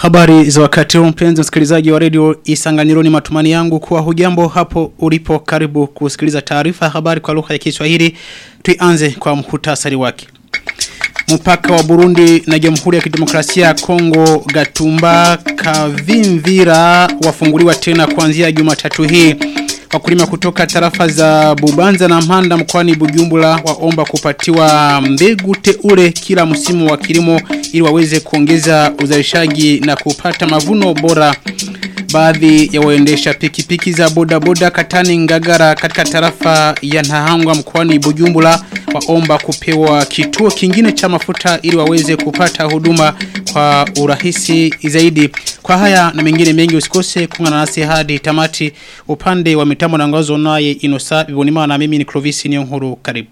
Habari za wakati huu mpenzi msikilizaji wa redio Isanganiro ni matumani yangu kuwa hujambo hapo ulipo karibu kusikiliza taarifa habari kwa lugha ya Kiswahili. Tuianze kwa mhutasari wake. Mpaka wa Burundi na Jamhuri ya Kidemokrasia ya Kongo Gatumba Kavimvira wafunguliwa tena kuanzia Jumatatu hii. Wakulima kutoka tarafa za Bubanza na Mpanda mkoani Bujumbura waomba kupatiwa mbegu teule kila msimu wa kilimo ili waweze kuongeza uzalishaji na kupata mavuno bora. Baadhi ya waendesha pikipiki za boda boda katani ngagara katika tarafa ya Nahangwa mkoani Bujumbura waomba kupewa kituo kingine cha mafuta ili waweze kupata huduma kwa urahisi zaidi. Kwa haya na mengine mengi usikose kuungana nasi hadi tamati upande wa mitambo na ngozo naye Inosa Bibonima na mimi ni Clovis Niyonkuru karibu.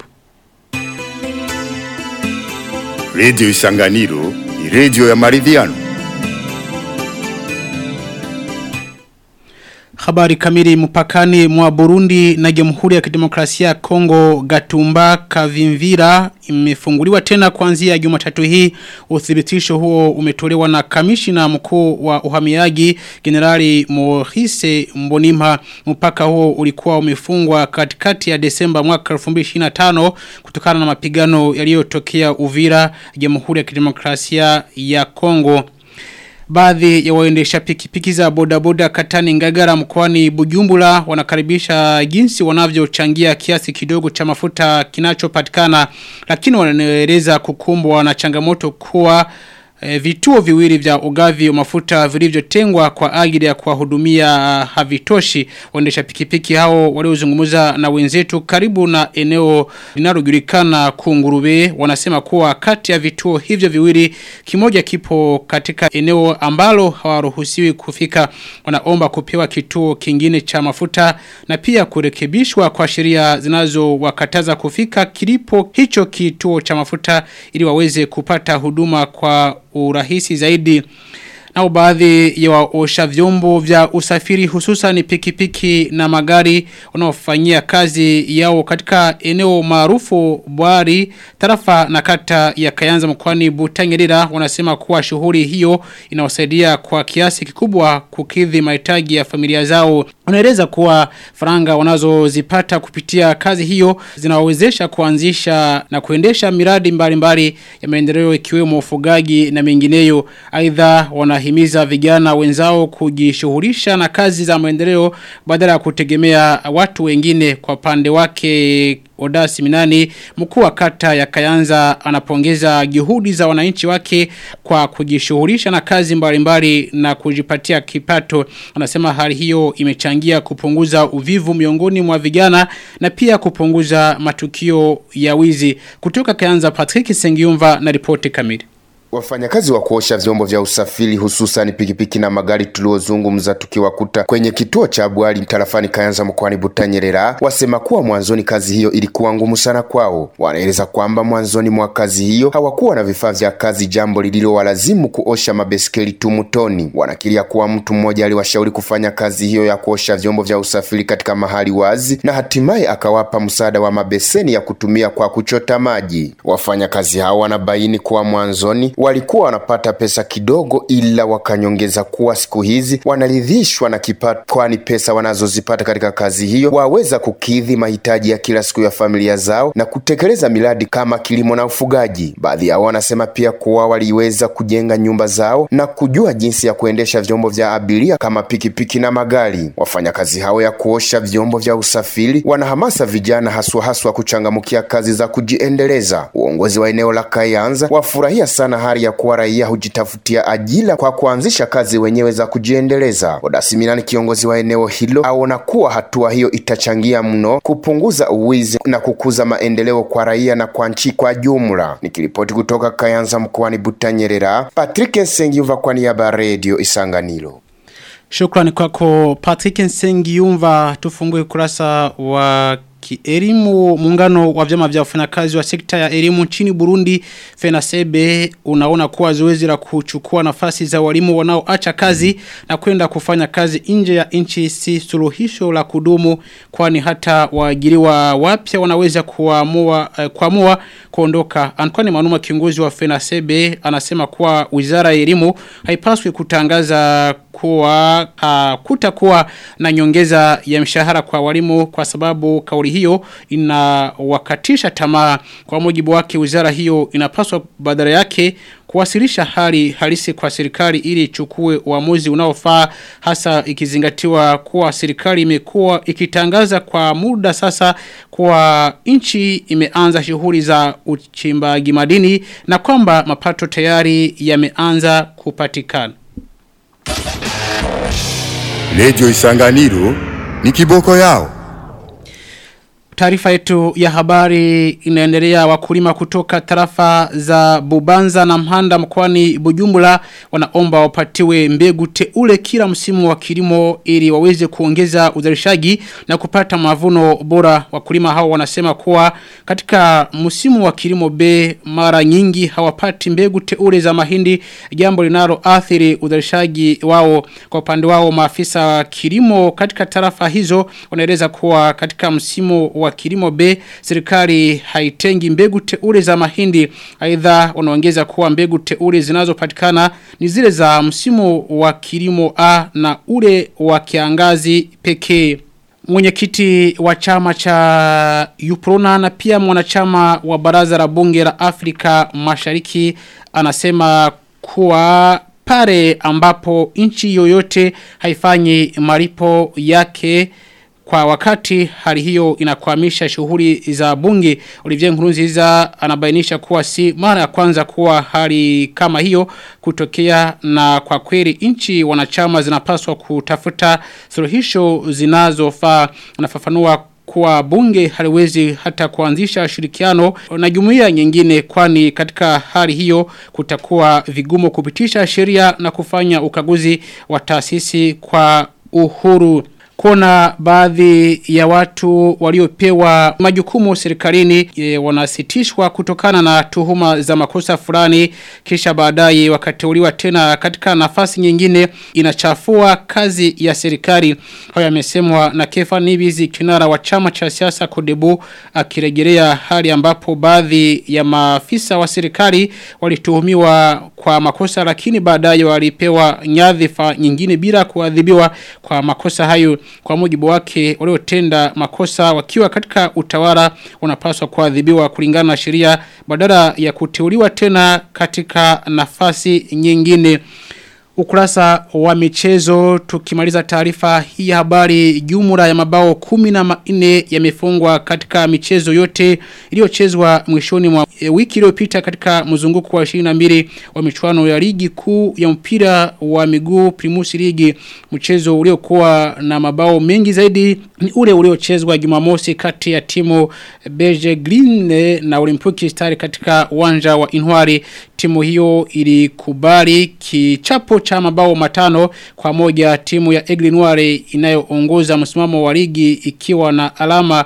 Radio Isanganiro ni radio ya maridhiano. Habari kamili mpakani mwa Burundi na Jamhuri ya Kidemokrasia ya Kongo Gatumba Kavimvira imefunguliwa tena kuanzia Jumatatu hii. Uthibitisho huo umetolewa na kamishina mkuu wa uhamiaji Generali Mohise Mbonimha. Mpaka huo ulikuwa umefungwa katikati ya Desemba mwaka 2025 kutokana na mapigano yaliyotokea Uvira, Jamhuri ya Kidemokrasia ya Kongo. Baadhi ya waendesha pikipiki za bodaboda katani ngagara mkoani Bujumbura wanakaribisha jinsi wanavyochangia kiasi kidogo cha mafuta kinachopatikana lakini wanaeleza kukumbwa na changamoto kuwa E, vituo viwili vya ugavi wa mafuta vilivyotengwa kwa ajili ya kuwahudumia havitoshi waendesha pikipiki hao waliozungumza na wenzetu karibu na eneo linalojulikana kungurube wanasema kuwa kati ya vituo hivyo viwili kimoja kipo katika eneo ambalo hawaruhusiwi kufika wanaomba kupewa kituo kingine cha mafuta na pia kurekebishwa kwa sheria zinazowakataza kufika kilipo hicho kituo cha mafuta ili waweze kupata huduma kwa urahisi zaidi na baadhi ya waosha vyombo vya usafiri hususan pikipiki na magari wanaofanyia kazi yao katika eneo maarufu Bwari tarafa na kata ya Kayanza mkoani Butanyerera wanasema kuwa shughuli hiyo inawasaidia kwa kiasi kikubwa kukidhi mahitaji ya familia zao wanaeleza kuwa faranga wanazozipata kupitia kazi hiyo zinawezesha kuanzisha na kuendesha miradi mbalimbali mbali ya maendeleo ikiwemo ufugaji na mengineyo aidha wanahimiza vijana wenzao kujishughulisha na kazi za maendeleo badala ya kutegemea watu wengine kwa pande wake Odasi Minani mkuu wa kata ya Kayanza anapongeza juhudi za wananchi wake kwa kujishughulisha na kazi mbalimbali mbali na kujipatia kipato anasema hali hiyo imechangia kupunguza uvivu miongoni mwa vijana na pia kupunguza matukio ya wizi kutoka Kayanza Patrick Sengiumva na ripoti kamili Wafanyakazi wa kuosha vyombo vya usafiri hususan pikipiki na magari tuliozungumza tukiwakuta kwenye kituo cha Bwali tarafani Kayanza mkoani Butanyerera wasema kuwa mwanzoni kazi hiyo ilikuwa ngumu sana kwao. Wanaeleza kwamba mwanzoni mwa kazi hiyo hawakuwa na vifaa vya kazi, jambo lililowalazimu kuosha mabeskeli tu mtoni. Wanakiria kuwa mtu mmoja aliwashauri kufanya kazi hiyo ya kuosha vyombo vya usafiri katika mahali wazi, na hatimaye akawapa msaada wa mabeseni ya kutumia kwa kuchota maji. Wafanyakazi hao wanabaini kuwa mwanzoni walikuwa wanapata pesa kidogo, ila wakanyongeza kuwa siku hizi wanaridhishwa na kipato, kwani pesa wanazozipata katika kazi hiyo waweza kukidhi mahitaji ya kila siku ya familia zao na kutekeleza miradi kama kilimo na ufugaji. Baadhi yao wanasema pia kuwa waliweza kujenga nyumba zao na kujua jinsi ya kuendesha vyombo vya abiria kama pikipiki na magari. Wafanyakazi hao ya kuosha vyombo vya usafiri wanahamasa vijana haswa haswa kuchangamkia kazi za kujiendeleza. Uongozi wa eneo la Kayanza wafurahia sana hali ya kuwa raia hujitafutia ajira kwa kuanzisha kazi wenyewe za kujiendeleza. Odasiminani, kiongozi wa eneo hilo, aona kuwa hatua hiyo itachangia mno kupunguza uwizi na kukuza maendeleo kwa raia na kwa nchi kwa jumla. Nikiripoti kutoka Kayanza mkoani Butanyerera, Patrick Nsengiuva kwa niaba ya Radio Isanganiro. Shukrani kwako Patrick Nsengiumva tufungue kurasa wa kielimu muungano wa vyama vya wafanyakazi wa sekta ya elimu nchini Burundi FENASEBE unaona kuwa zoezi la kuchukua nafasi za walimu wanaoacha kazi na kwenda kufanya kazi nje ya nchi si suluhisho la kudumu kwani hata waajiriwa wapya wanaweza kuamua eh, kuamua kuondoka Antoine Manuma kiongozi wa FENASEBE anasema kuwa wizara ya elimu haipaswi kutangaza kuwa uh, kutakuwa na nyongeza ya mshahara kwa walimu kwa sababu kauli hiyo inawakatisha tamaa kwa mujibu wake wizara hiyo inapaswa badala yake kuwasilisha hali halisi kwa serikali ili ichukue uamuzi unaofaa hasa ikizingatiwa kuwa serikali imekuwa ikitangaza kwa muda sasa kuwa nchi imeanza shughuli za uchimbaji madini na kwamba mapato tayari yameanza kupatikana. Radio Isanganiro ni kiboko yao. Taarifa yetu ya habari inaendelea wakulima kutoka tarafa za Bubanza na Mhanda mkoani Bujumbura wanaomba wapatiwe mbegu teule kila msimu wa kilimo ili waweze kuongeza uzalishaji na kupata mavuno bora. Wakulima hao wanasema kuwa katika msimu wa kilimo B mara nyingi hawapati mbegu teule za mahindi jambo linalo athiri uzalishaji wao kwa upande wao maafisa wa kilimo katika tarafa hizo wanaeleza kuwa katika msimu wa kilimo B serikali haitengi mbegu teule za mahindi aidha wanaongeza kuwa mbegu teule zinazopatikana ni zile za msimu wa kilimo A na ule wa kiangazi pekee Mwenyekiti wa chama cha Uprona na pia mwanachama wa baraza la bunge la Afrika Mashariki anasema kuwa pale ambapo nchi yoyote haifanyi malipo yake kwa wakati hali hiyo inakwamisha shughuli za bunge Olivier Nkurunziza anabainisha kuwa si mara ya kwanza kuwa hali kama hiyo kutokea na kwa kweli nchi wanachama zinapaswa kutafuta suluhisho zinazofaa anafafanua kuwa bunge haliwezi hata kuanzisha ushirikiano na jumuiya nyingine kwani katika hali hiyo kutakuwa vigumu kupitisha sheria na kufanya ukaguzi wa taasisi kwa uhuru kuna baadhi ya watu waliopewa majukumu serikalini e, wanasitishwa kutokana na tuhuma za makosa fulani kisha baadaye wakateuliwa tena katika nafasi nyingine inachafua kazi ya serikali hayo yamesemwa na Kefa Nibizi kinara wa chama cha siasa Kodebu akirejelea hali ambapo baadhi ya maafisa wa serikali walituhumiwa kwa makosa lakini baadaye walipewa nyadhifa nyingine bila kuadhibiwa kwa makosa hayo kwa mujibu wake waliotenda makosa wakiwa katika utawala wanapaswa kuadhibiwa kulingana na sheria badala ya kuteuliwa tena katika nafasi nyingine ukurasa wa michezo tukimaliza taarifa hii habari jumla ya mabao kumi na manne yamefungwa katika michezo yote iliyochezwa mwishoni mwa e, wiki iliyopita katika mzunguko wa 22 wa michuano ya ligi kuu ya mpira wa miguu Primus League mchezo uliokuwa na mabao mengi zaidi ni ule uliochezwa Jumamosi kati ya timu Beige Green na Olympic Star katika uwanja wa Inwari timu hiyo ilikubali kichapo cha mabao matano kwa moja timu ya Aigle Noire inayoongoza msimamo wa ligi ikiwa na alama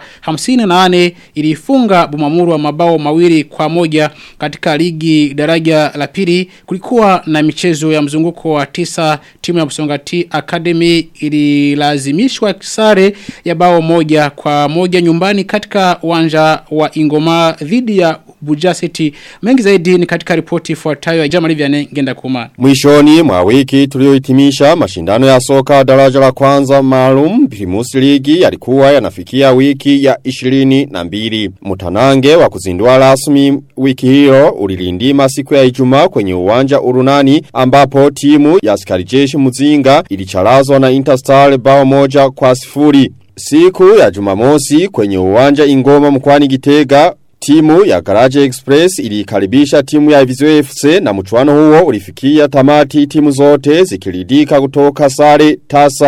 58 ilifunga Bumamuru wa mabao mawili kwa moja katika ligi daraja la pili kulikuwa na michezo ya mzunguko wa tisa timu ya Msongati Academy ililazimishwa sare ya bao moja kwa moja nyumbani katika uwanja wa Ingoma dhidi ya Buja City. Mengi zaidi ni katika ripoti ifuatayo ya Jamali Vianney Ngenda Kuma. Mwishoni mwa wiki tuliohitimisha mashindano ya soka daraja la kwanza maalum Primus League yalikuwa yanafikia wiki ya 22. Mutanange wa kuzindua rasmi wiki hiyo ulilindima siku ya Ijumaa kwenye uwanja Urunani ambapo timu ya askari jeshi Muzinga ilicharazwa na Interstar bao moja kwa sifuri. Siku ya Jumamosi kwenye uwanja Ingoma mkwani Gitega Timu ya Garage Express ilikaribisha timu ya Vizio FC na mchuano huo ulifikia tamati timu zote zikiridika kutoka sare tasa.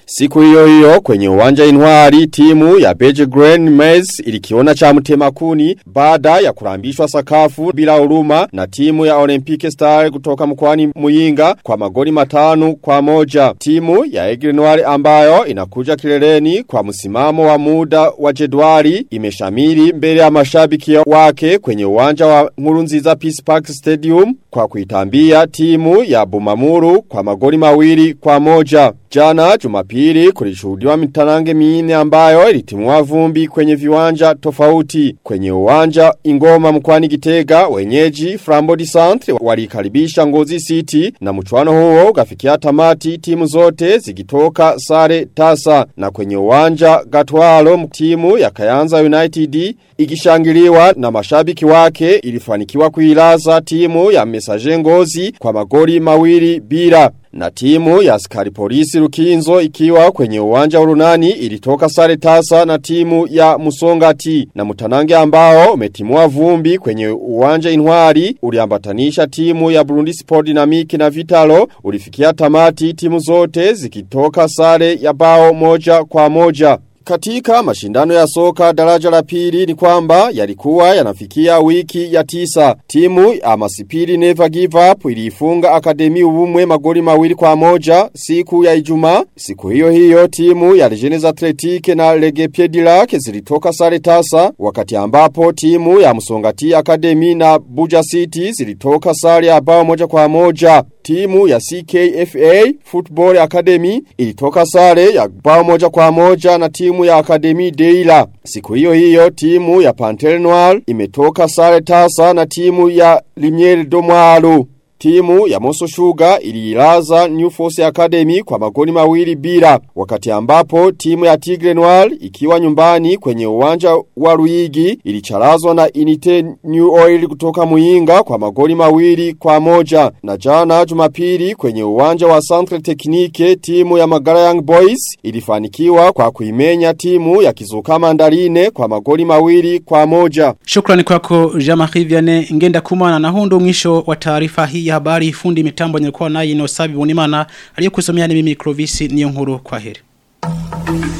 Siku hiyo hiyo kwenye uwanja Intwari timu ya Beige Green Maize ilikiona cha mtema kuni baada ya kurambishwa sakafu bila huruma na timu ya Olympic Star kutoka mkoani Muyinga kwa magoli matano kwa moja. Timu ya Aigle Noir ambayo inakuja kileleni kwa msimamo wa muda wa jedwali imeshamiri mbele ya mashabiki wake kwenye uwanja wa Nkurunziza Peace Park Stadium kwa kuitambia timu ya Bumamuru kwa magoli mawili kwa moja. Jana jumapili kulishuhudiwa mitanange minne ambayo ilitimua vumbi kwenye viwanja tofauti. Kwenye uwanja ingoma mkwani gitega wenyeji Frambody Centre walikaribisha ngozi city na mchuano huo ukafikia tamati timu zote zikitoka sare tasa. Na kwenye uwanja gatwalo timu ya Kayanza United ikishangiliwa na mashabiki wake ilifanikiwa kuilaza timu ya mesaje ngozi kwa magoli mawili bila. Na timu ya askari polisi Rukinzo ikiwa kwenye uwanja urunani ilitoka sare tasa na timu ya Musongati na mutanange ambao umetimua vumbi kwenye uwanja Intwari uliambatanisha timu ya Burundi Sport Dynamic na Vitalo ulifikia tamati timu zote zikitoka sare ya bao moja kwa moja. Katika mashindano ya soka daraja la pili ni kwamba yalikuwa yanafikia wiki ya tisa. Timu ya Masipiri Never Give Up iliifunga Akademi Ubumwe magoli mawili kwa moja siku ya Ijumaa. Siku hiyo hiyo timu ya Legends Athletic na Lege Piedilac zilitoka sare tasa wakati ambapo timu ya Msongati Academy na Buja City zilitoka sare ya bao moja kwa moja. Timu ya CKFA Football Academy ilitoka sare ya bao moja kwa moja na timu ya Academy Deila. Siku hiyo hiyo timu ya Pantel Noir imetoka sare tasa na timu ya Limier Domwalo. Timu ya Moso Sugar ililaza New Force Academy kwa magoli mawili bila wakati ambapo timu ya Tigre Noir ikiwa nyumbani kwenye uwanja wa Ruigi ilicharazwa na Inite New Oil kutoka Muinga kwa magoli mawili kwa moja na jana Jumapili kwenye uwanja wa Centre Technique timu ya Magara Young Boys ilifanikiwa kwa kuimenya timu ya Kizuka Mandarine kwa magoli mawili kwa moja Shukrani kwako Jean-Marie Vianney ngenda kumana na hundo mwisho wa taarifa hii ya habari fundi mitambo nilikuwa naye Inosabi Bunimana aliyekusomea ni mimi Clovis niyo nkuru kwa heri.